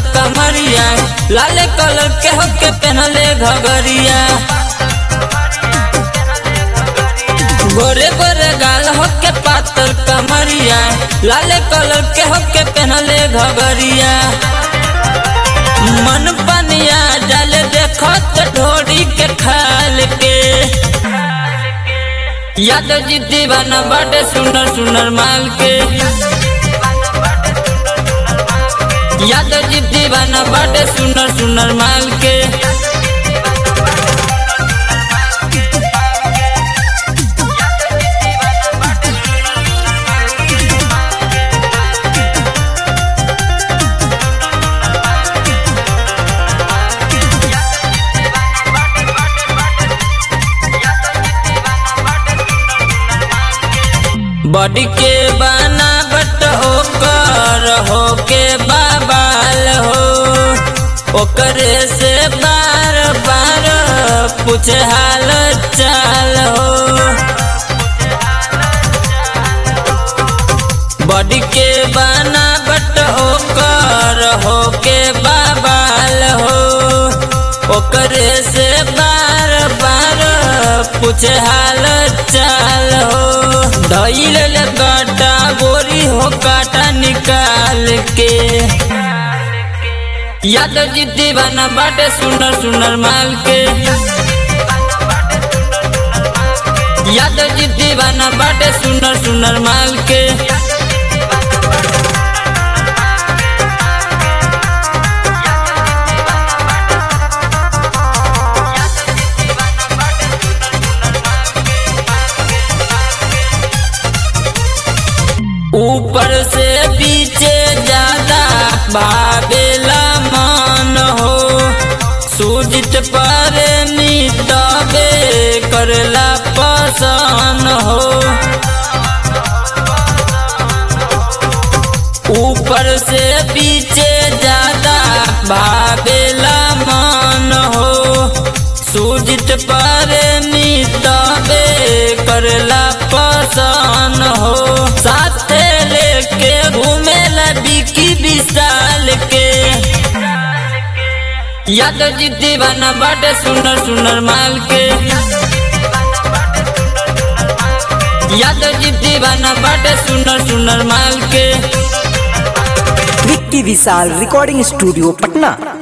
कमरिया लाले कलर के होके पहनले घगरिया गोरे गोरे गाल होके पातर कमरिया लाले कलर के होके पहनले घगरिया मन बनिया जल देखत ढोरी के खाल के यादव जी दीवाना बाटे सुनर सुनर माल के यादव जी दीवाना बाटे सुनर सुनर माल के बॉडी के बना बट ओकर हो के बाबाल हो ओकरे से बार बार पूछे हाल चाल हो बॉडी के बना बट ओकर हो के बाबाल हो ओकरे से बार बार पूछे हाल चाल हो धैल काटा बोरी हो काटा निकाल के यादव जी दीवाना बाटे सुनर सुनर माल के यादव जी दीवाना बाटे सुनर सुनर माल के ऊपर से पीछे ज्यादा भावेला मन हो सूजित पर मितबे करला पसन हो ऊपर से पीछे ज्यादा भावेला मन हो सूजित पर मितबे करला पसन हो साथे लेके घूमेला बिकी विशाल के यादव जी दीवाना बाटे सुनर सुनर माल के यादव जी दीवाना बाटे सुनर सुनर माल के विक्की विशाल रिकॉर्डिंग स्टूडियो पटना